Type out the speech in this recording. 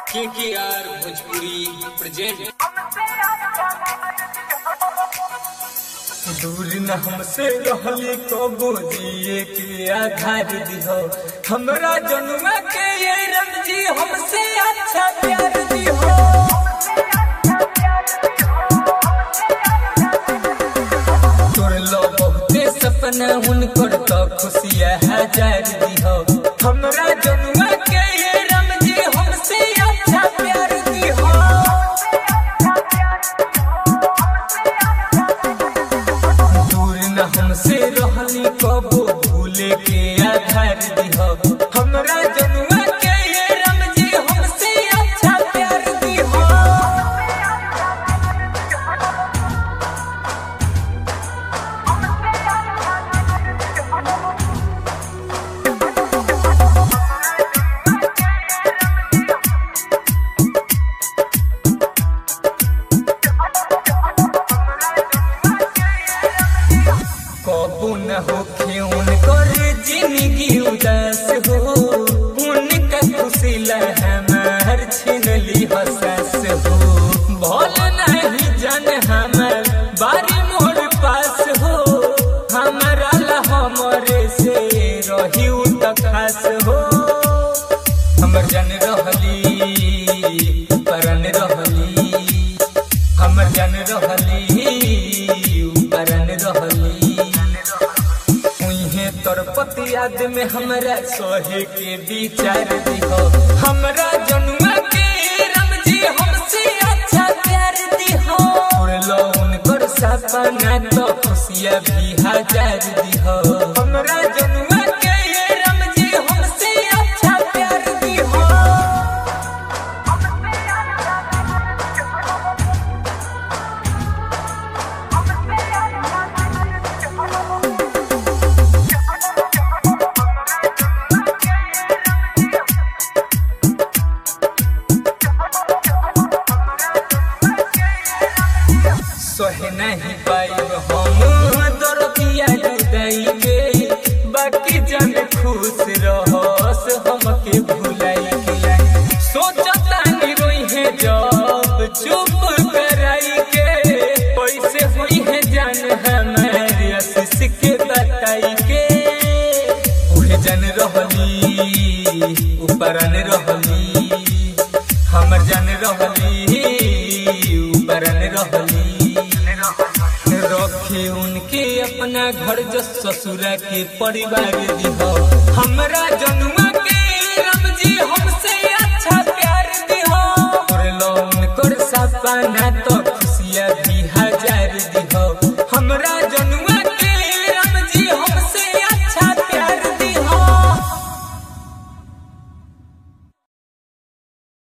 के के आर भोजपुरी प्रेजेंट दूर न हमसे रहली कबो जिए के आधार दिहो हमरा जनुआ के ये रमजी हमसे अच्छा प्यार दिहो तोर लो बहुते सपना हुनकर तो खुशियाँ हजार दिहो हमरा जनुआ के ये रमजी हमसे अच्छा प्यार दिहो दूर न हमसे रहली कबो भूले के आधार दिहो हमरा जनुआ के ये रमजी हमसे अच्छा प्यार दिहो कबू न होखे उनकर जिंदगी उदास हो उनका खुशी ला हमार छिनली हसास हो भल नहीं जन हमार बारी मोर पास हो हमारा ला हमरे से रही उ त खास हो हमर जन रहली परन रहली हमर जन रहली परन रहली उहे तोर पति याद में हमरा सोहे के विचार दिहो हमरा जनुआ के रमजी हमसे अच्छा प्यार दिहो उड़लो उनकर सपना तो खुशियाँ भी हजार दिहो हमरा जनुआ के रमजी हमसे अच्छा प्यार दिहो सोहे नहीं पाइब हम दरदिया जुदाई के बाकी जन खुश रहस हमके भुलाई के सोचता नहीं रोई है जब चुप कराई के पैसे हुई है जान हमारे आशीष के बताई के उहे जन रहली ऊपरन रहली हमर जन रहली ऊपरन रहली रखे उनके अपना घर जो ससुरा के परिवार दिहो हमरा जो